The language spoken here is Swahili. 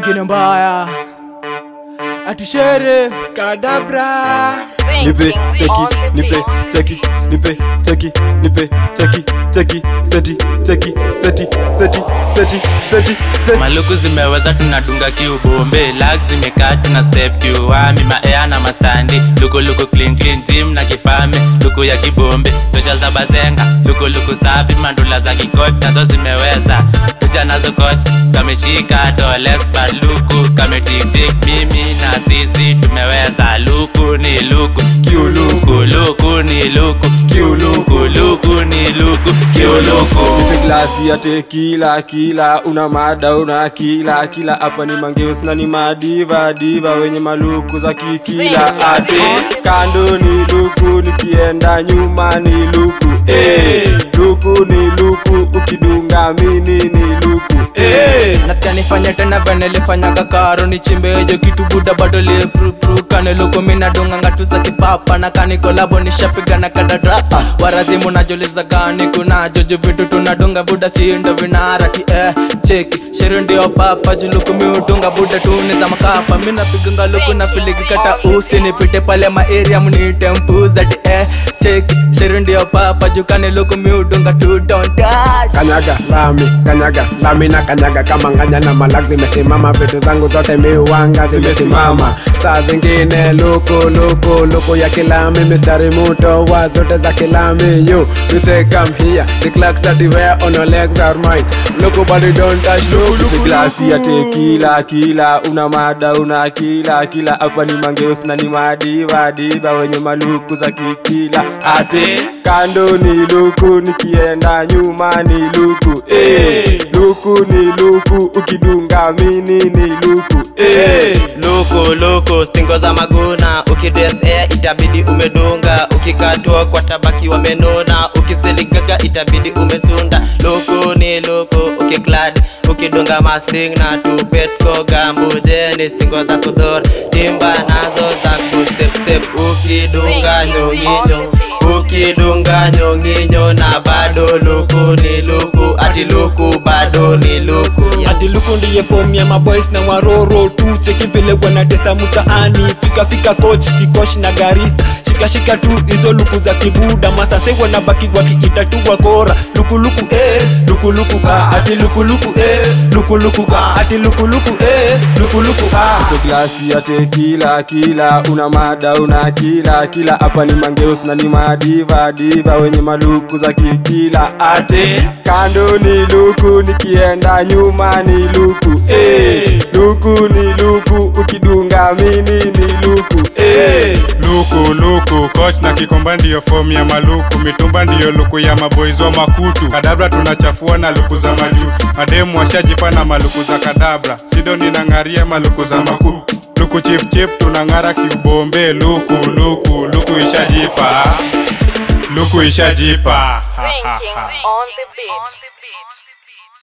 ingine mbaya atishere kadabra nipe cheki nipe cheki nipe cheki nipe cheki cheki seti cheki seti seti seti seti seti maluku zimeweza tunadunga kiubombe lag zimekaa tuna step kiuami maea na mastandi lukuluku clean clean gym na kifame luku ya kibombe tocha za bazenga lukuluku safi mandula za kikoch nazo zimeweza tuja nazo koch kameshika dolespa luku kametiktik mimi na sisi tumeweza luku ni luku kiuluku luku ni luku kiuluku luku ni luku kiuluku nipe glasi ya tekila kila una mada una kila kila hapa ni mangeus na ni madiva diva wenye maluku za kikila ate kando ni luku nikienda nyuma ni luku eh luku ni luku ukidunga mini ni luku eh nasikia nifanye tena venelifanyaga karo nichimbejo kitu buda bado liepru kanelukuminadunganga tu za kipapa na kanikolabo nishapiga na kadadra warazimu najuliza gani kunajo ju vitu tunadunga buda sindo vinarati eh, cheki sheri ndio papa julukumiudunga buda tuni za makapa minapiganga luku na filigikata usi nipite pale maeria mnite mpuzati eh, cheki sheri ndio papa jukani lukumiudunga tu don't touch kanyaga lami kanyaga lami na kanyaga kama nganya na malak zimesimama vitu zangu zote miwanga zimesimama saa zingine luku luku luku ya kilami mistari muto wa zote za kilami you you say come here the clocks that you wear on your legs are mine luku but you don't touch luku Nipe luku glasi ya tekila kila una mada una kila kila hapa ni mangeus na ni madiva diva wenye maluku za kikila ate kando ni luku nikienda nyuma ni luku eh luku ni luku ukidunga mini ni luku eh luku luku stingo za maguna ukidres air itabidi umedunga ukikatwa kwa tabaki wamenuna ukisteligaga itabidi umesunda luku ni luku ukiklad ukidunga masling na tubetko gambujeni stingo za kudhor timba nazo za kustepstep ukidunga nyonginyo ukidunga nyonginyo na bado luku ni luku ati luku bado ni luku yeah. ati luku ndiye fomu ya maboys na waroro tu cheki vile wanatesa mtaani fika fika coach kikosh na garisa shika shika tu hizo luku za kibuda masase wanabaki wakiita tu wakora luku luku eh luku luku ah ati luku luku eh luku luku ah ati luku luku eh luku luku ah Nipe glasi ya tekila kila una mada una kila kila hapa ni mangeus na ni madiva diva wenye maluku za kikila ate kando ni luku nikienda nyuma ni luku eh luku ni luku ukidunga mini ni luku eh luku luku coach na kikomba ndiyo fomu ya maluku mitumba ndiyo luku ya maboizi wa makutu kadabra tunachafua na luku za majuu mademu washajipa na maluku za kadabra sido ninang'aria maluku za makuu luku chip chip tunang'ara kiubombe luku luku luku ishajipa luku ishajipa Ha, ha, ha. on the beat.